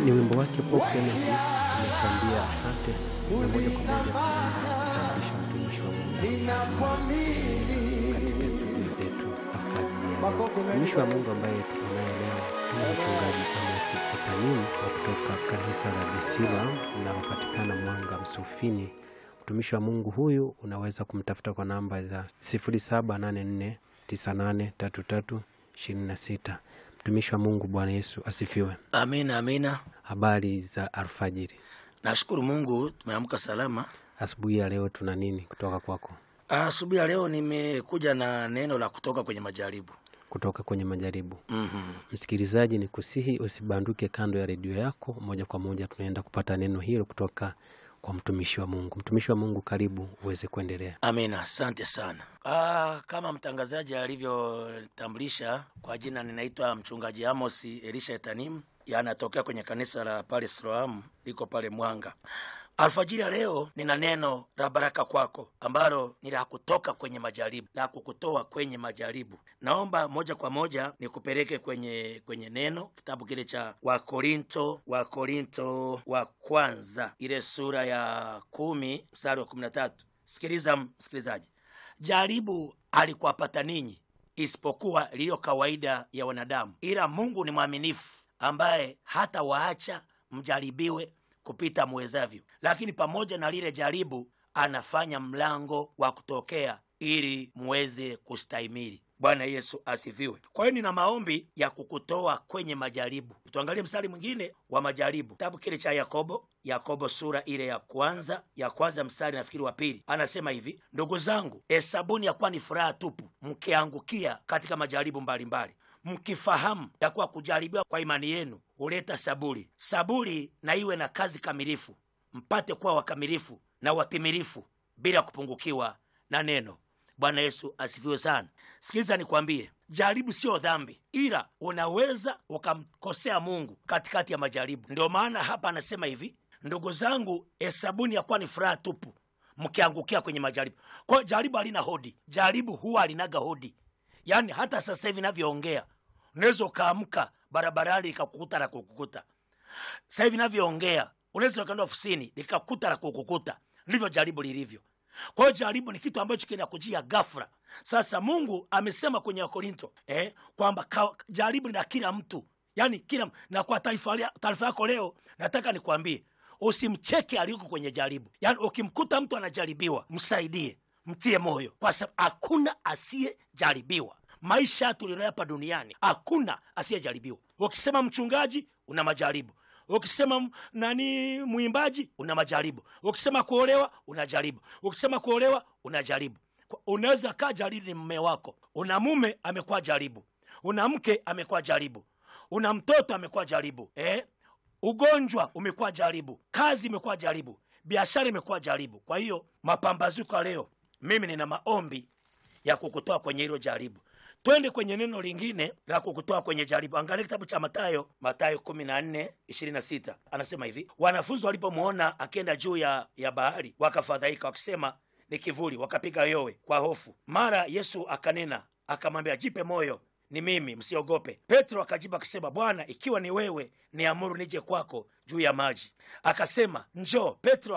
ni wimbo wake Pop Energy ametuambia asante, na moja kwa moja tunatambulisha mtumishi wa Mungu katika shughuli zetu alfajiri. Mtumishi wa Mungu ambaye tuko naye leo ni mchungaji Amos Etanim wa kutoka kanisa la Bisila linalopatikana Mwanga Msufini. Mtumishi wa Mungu huyu unaweza kumtafuta kwa namba za 0784983326. Mtumishi wa Mungu, Bwana Yesu asifiwe. Amina, amina. Habari za alfajiri. Nashukuru Mungu tumeamka salama. Asubuhi ya leo tuna nini kutoka kwako? Asubuhi ya leo nimekuja na neno la kutoka kwenye majaribu. Kutoka kwenye majaribu. mm Msikilizaji, ni kusihi usibanduke kando ya redio yako. Moja kwa moja tunaenda kupata neno hilo kutoka kwa mtumishi wa Mungu. Mtumishi wa Mungu, karibu uweze kuendelea. Amina, asante sana. Ah, kama mtangazaji alivyotambulisha kwa jina, ninaitwa mchungaji Amos Elisha Etanim, yanatokea kwenye kanisa la pale Siloamu liko pale Mwanga. Alfajiri ya leo nina neno la baraka kwako ambalo ni la kutoka kwenye majaribu, la kukutoa kwenye majaribu. Naomba moja kwa moja nikupeleke kwenye kwenye neno, kitabu kile cha Wakorinto, Wakorinto wa kwanza, ile sura ya kumi mstari wa kumi na tatu. Sikiliza msikilizaji, jaribu alikuwapata ninyi isipokuwa liliyo kawaida ya wanadamu, ila Mungu ni mwaminifu ambaye hata waacha mjaribiwe kupita muwezavyo, lakini pamoja na lile jaribu anafanya mlango wa kutokea ili muweze kustahimili. Bwana Yesu asifiwe. Kwa hiyo nina maombi ya kukutoa kwenye majaribu. Tuangalie mstari mwingine wa majaribu, kitabu kile cha Yakobo, Yakobo sura ile ya kwanza ya kwanza mstari nafikiri wa pili, anasema hivi: ndugu zangu, hesabuni ya kuwa ni furaha tupu mkiangukia katika majaribu mbalimbali mkifahamu ya kuwa kujaribiwa kwa imani yenu huleta saburi. Saburi na iwe na kazi kamilifu, mpate kuwa wakamilifu na watimilifu bila kupungukiwa na neno. Bwana Yesu asifiwe sana. Sikiliza nikwambie, jaribu siyo dhambi, ila unaweza ukamkosea Mungu katikati ya majaribu. Ndio maana hapa anasema hivi, ndugu zangu, hesabuni ya kuwa ni furaha tupu mkiangukia kwenye majaribu. Kwa hiyo jaribu halina hodi, jaribu huwa halinaga hodi. Yaani hata sasa hivi navyoongea, unaweza ukaamka barabarani likakukuta la kukukuta. Sasa hivi navyoongea, unaweza ukaenda ofisini likakukuta la kukukuta. Ndivyo jaribu lilivyo. Kwa hiyo jaribu ni kitu ambacho kinakujia ghafla. Sasa Mungu amesema kwenye Wakorinto eh, kwamba ka- jaribu ni la kila mtu, yaani kila na kwa taarifa taarifa yako leo, nataka nikwambie usimcheke aliyoko kwenye jaribu. Yaani ukimkuta mtu anajaribiwa, msaidie, mtie moyo, kwa sababu hakuna asiyejaribiwa. Maisha tulionayo hapa duniani, hakuna asiyejaribiwa. Ukisema mchungaji, una majaribu ukisema m- nani mwimbaji una majaribu, ukisema kuolewa unajaribu, ukisema kuolewa unajaribu. Kwa- Unaweza kaa jaribu ni mme wako, una mume amekuwa jaribu, una mke amekuwa jaribu, una mtoto amekuwa jaribu eh? Ugonjwa umekuwa jaribu, kazi imekuwa jaribu, biashara imekuwa jaribu. Kwa hiyo mapambazuko ya leo, mimi nina maombi ya kukutoa kwenye hilo jaribu. Twende kwenye neno lingine la kukutoa kwenye jaribu. Angalia kitabu cha Mathayo, Mathayo kumi na nne ishirini na sita anasema hivi: wanafunzi walipomwona akienda juu ya, ya bahari wakafadhaika, wakisema ni kivuli, wakapiga yowe kwa hofu. Mara Yesu akanena akamwambia, jipe moyo, ni mimi, msiogope. Petro akajibu akasema, Bwana, ikiwa ni wewe, niamuru nije kwako juu ya maji. Akasema, njoo. Petro